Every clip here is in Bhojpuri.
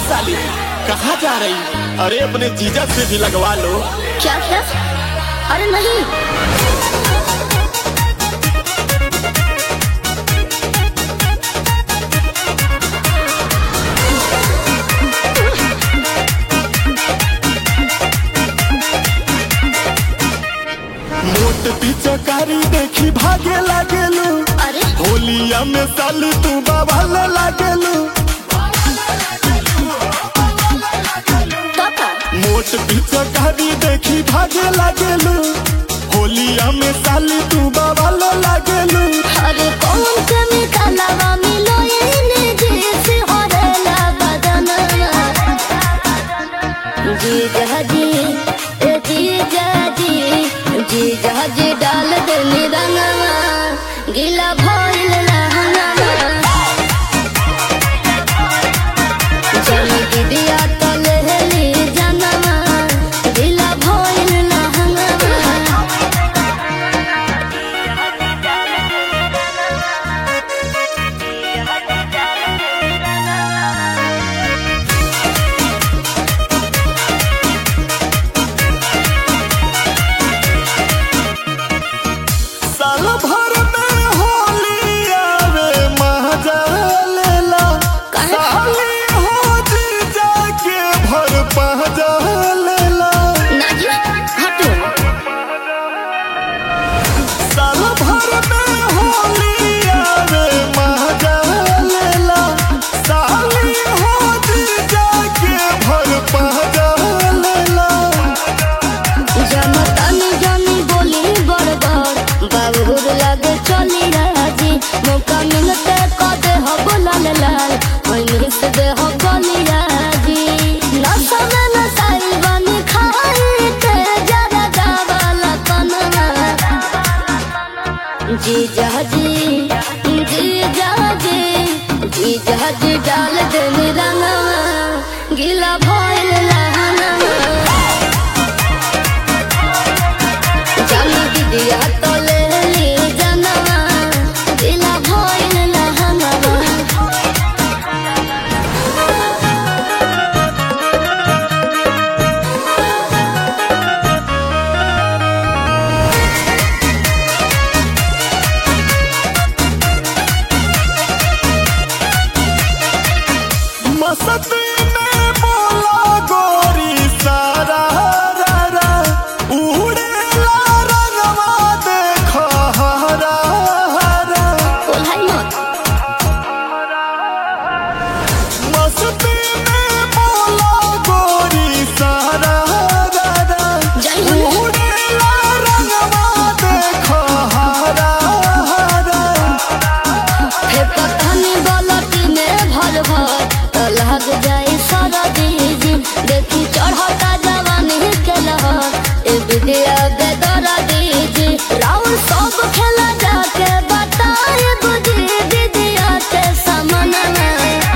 साली कहाँ जा रही अरे अपने जीजा से भी लगवा लो क्या क्या अरे नहीं मोट पिचकारी देखी भागे लागेलू अरे होलिया में साली तू बवाल लागेलू पापा मोट पिचकारी देखी भागे लागेलू होलिया में साली तू बवाल लागेलू अरे कौन कमी कालावा मिलो ये जैसे हरेला बदनवा जी जहाजी ए जी जाजी जी जहाजी डाल दे निरंगवा गिला भइल रहंगवा जल दिदिया तलेली जनवा गिला भइल रहंगवा साल भर में होली आवे मजा लेला साली हो जीजा के भर पहजा लेला नाजी हटो साल भर में होली आवे मजा लेला साली हो जीजा के भर पहजा लेला जनतानी जानी बोली बड़बड़ बाबूर लगे चली राजी मौका मिलते कदे हो बोलाल लाल वही से दे हो गली राजी नशा में नशाई बनी खाई ते जरा जावाला कनवा जी जहाजी जी जहाजी जी जहाजी डाल दे निरंगवा गिला भइल लहनवा जानी दीदिया तले ली जनवा दिला भइल लहंगवा मस्ती में बोला गोरी सारा रा रा उड़ेला रंगवा देखो हरा हरा कोल्हाई मत मस्ती में बोला गोरी सारा रा रा जय हो। उड़ेला रंगवा देखो हरा हरा हे पठानी बलटी में भर भर तो लग जाए सारा दीजी देखी चढ़ता जवानी के लहर ए विद्या बेदरा दीजी राउर सब खेला जाके बताए बुझी दीदिया के समनवा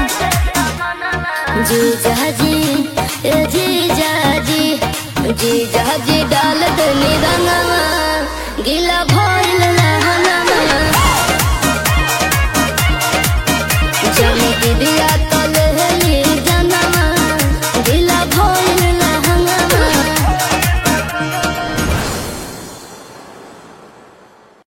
जी जाजी ए जी जाजी जी जाजी डाल दे निरंगवा गिला भर